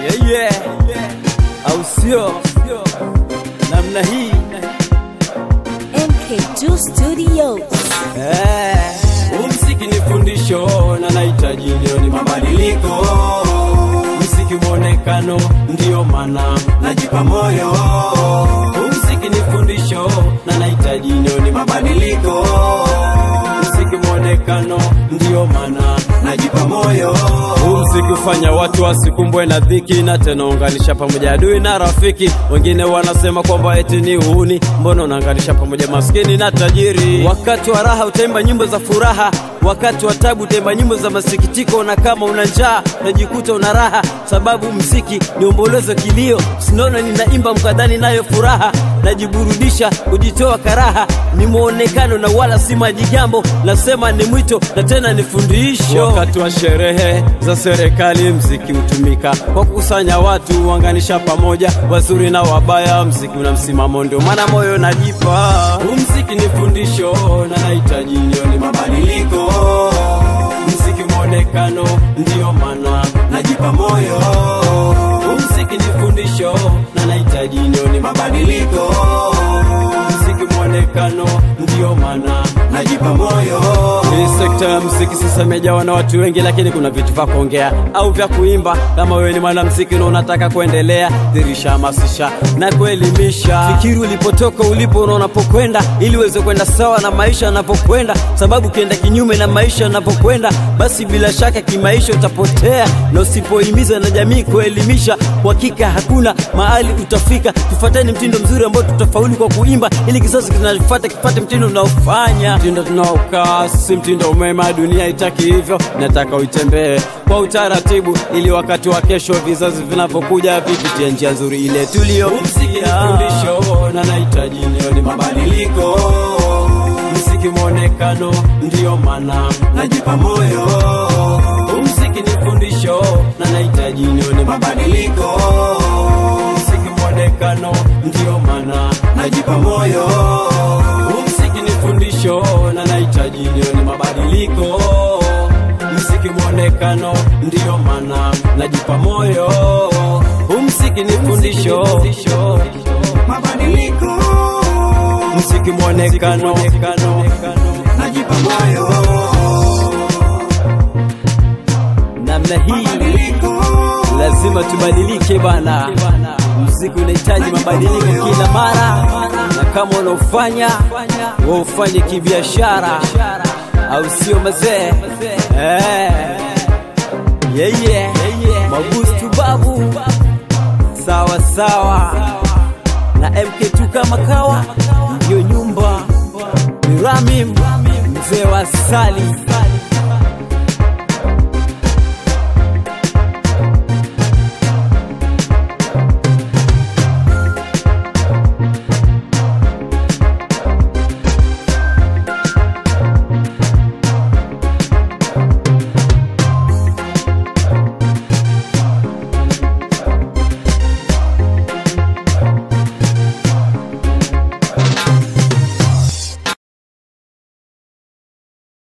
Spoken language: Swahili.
yeah, yeah. au sio namna hii MK2 Studios. Eh, huu mziki ni fundisho na nahitaji leo ni mabadiliko mziki mwonekano ndiyo maana najipa moyo huu mziki ni fundisho na nahitaji leo ni mabadiliko mziki mwonekano ndiyo maana najipa moyo huu mziki hufanya watu wasikumbwe na dhiki na tena unganisha pamoja adui na rafiki wengine wanasema kwamba eti ni uhuni mbona unaunganisha pamoja maskini na tajiri wakati wa raha utaimba nyimbo za furaha wakati wa tabu utaimba nyimbo za masikitiko na kama una njaa najikuta una raha sababu mziki ni ombolezo kilio sinaona ninaimba mkadhani nayo furaha najiburudisha kujitoa karaha ni mwonekano na wala si majigambo nasema ni mwito na tena ni fundisho wakati wa sherehe za serikali mziki hutumika kwa kukusanya watu uanganisha pamoja wazuri na wabaya mziki una msimamo ndio maana moyo najipa huu mziki ni fundisho na nahitaji ndio ni mabadiliko mziki mwonekano ndiyo maana najipa moyo huu mziki ni fundisho na nahitaji ndio ni mabadiliko mziki mwonekano ndiyo maana najipa moyo hii sekta ya mziki sasa imejawa na watu wengi lakini kuna vitu vya kuongea au vya kuimba kama wewe ni mwanamziki na unataka kuendelea dhirisha hamasisha na kuelimisha fikiri ulipotoka ulipo na unapokwenda ili uweze kwenda sawa na maisha yanavyokwenda sababu ukienda kinyume na maisha yanavyokwenda basi bila shaka kimaisha utapotea na usipohimiza na jamii kuelimisha kwa hakika hakuna mahali utafika tufuateni mtindo mzuri ambao tutafaulu kwa kuimba ili kizazi kinachofuata kipate mtindo unaofanya mtindo tunaokaa si mtindo umema dunia itaki hivyo nataka uitembee kwa utaratibu ili wakati wa kesho vizazi vinavyokuja vipitie njia nzuri ile tuliyofundisho na nahitaji leo ni mabadiliko mziki mwonekano ndiyo maana najipa moyo mziki ni fundisho na nahitaji leo ni mabadiliko mziki mwonekano ndiyo maana najipa moyo mziki ni fundisho na nahitaji leo ni mabadiliko mziki mwonekano ndiyo maana najipa moyo mziki ni fundisho mabadiliko mziki mwonekano najipa moyo namna hii badiliko lazima tubadilike bana mziki unahitaji mabadiliko kila mara na kama unaofanya waufanye kibiashara au sio mazee eh. yeah, yeah. magustu babu sawa sawa na mk2 kama kawa ndio nyumba ni ramim mzee wa sali